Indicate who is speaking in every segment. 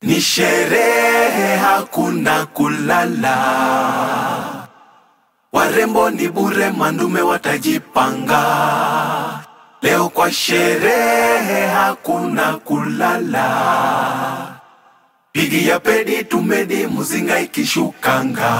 Speaker 1: Ni sherehe, hakuna kulala. Warembo ni bure, mandume watajipanga. Leo kwa sherehe, hakuna kulala. Pigi ya pedi tumedi, muzinga ikishukanga.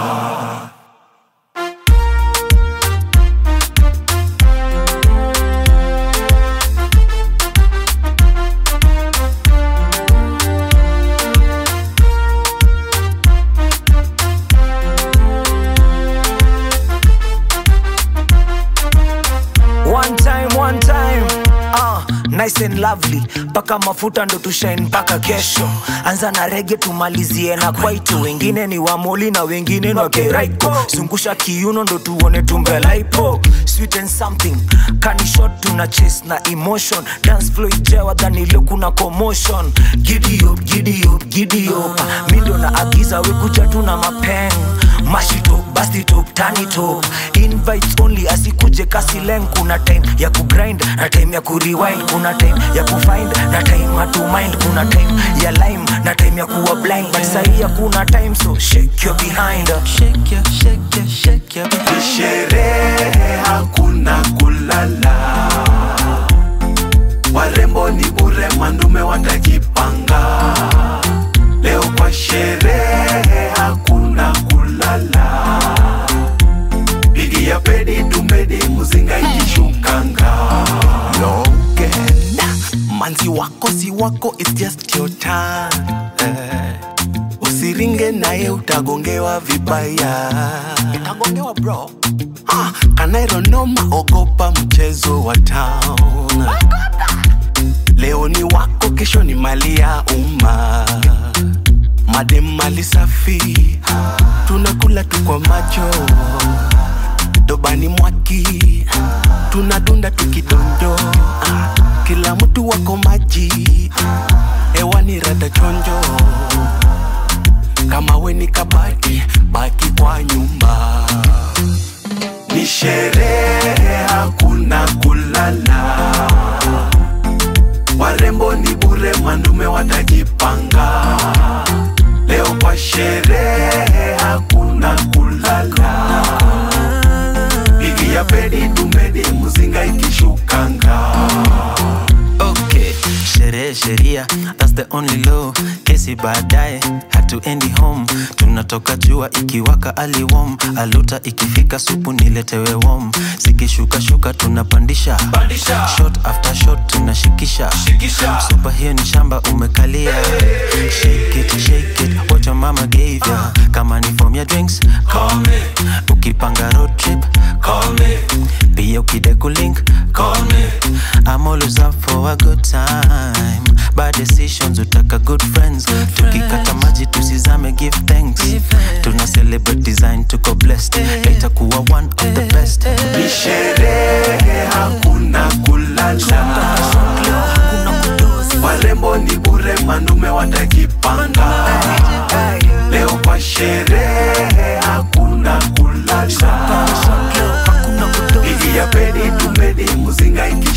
Speaker 2: One time, one time. Uh, nice and lovely paka mafuta ndo tushine mpaka kesho anza na rege tumalizie na kwaito wengine ni wamoli na wengine ni wakeraiko zungusha kiuno ndo tuone tumbelaipo sweet and something kanishot tuna chase na emotion dance flow ijewa dhanilio kuna commotion giddy up, giddy up, giddy up. mi ndo na agiza wekuja tuna mapeng mashito bastitop tanitop invites only asikuje kasileng kuna time ya kugrind na time ya kurewind kuna time ya kufind na time hatumind kuna time ya lime na time ya kuwa blind but sahii hakuna time so shake your behind
Speaker 3: Shake your, shake your, shake your
Speaker 1: Ni sherehe, hakuna kulala. Warembo ni bure, mandume watajipanga. Leo kwa sherehe, hakuna kulala. Pigi ya pedi tumedi, muzinga ikishukanga.
Speaker 4: Logan manzi wako si wako it's just your time eh. usiringe naye utagongewa vibaya utagongewa bro ah, kanaironoma ogopa mchezo wa town leo ni wako kesho ni mali ya umma madem mali safi tunakula tu kwa macho dobani mwaki tunadunda tukidondo kila mtu wako maji hewani rada chonjo kama we ni kabati baki kwa nyumba
Speaker 1: Ni sherehe, hakuna kulala. Warembo ni bure, mandume watajipanga. Leo kwa sherehe, hakuna kulala. Pigi ya pedi tumedi, muzinga ikishukanga.
Speaker 3: Okay, sherehe sheria, that's the only law. Kesi baadaye hatuendi home, tunatoka jua ikiwaka aliwom, aluta ikifika supu niletewe warm. Zikishuka shuka tunapandisha
Speaker 1: Pandisha.
Speaker 3: shot after shot tunashikisha
Speaker 1: Shikisha.
Speaker 3: Super hiyo ni shamba umekalia Shake it, shake it, what your mama gave ya Kama ni form ya drinks,
Speaker 1: Call me,
Speaker 3: ukipanga road trip
Speaker 1: call me,
Speaker 3: pia ukideku link
Speaker 1: call me.
Speaker 3: I'm always up for a good time bad decisions utaka good friends tukikata maji tusizame give thanks tuna celebrate design tuko blessed later kuwa one of the best
Speaker 1: Ni sherehe, hakuna kulala. Warembo ni bure, mandume watajipanga. Leo kwa sherehe, hakuna kulala. Pigi ya pedi tumedi, muzinga ikishukanga.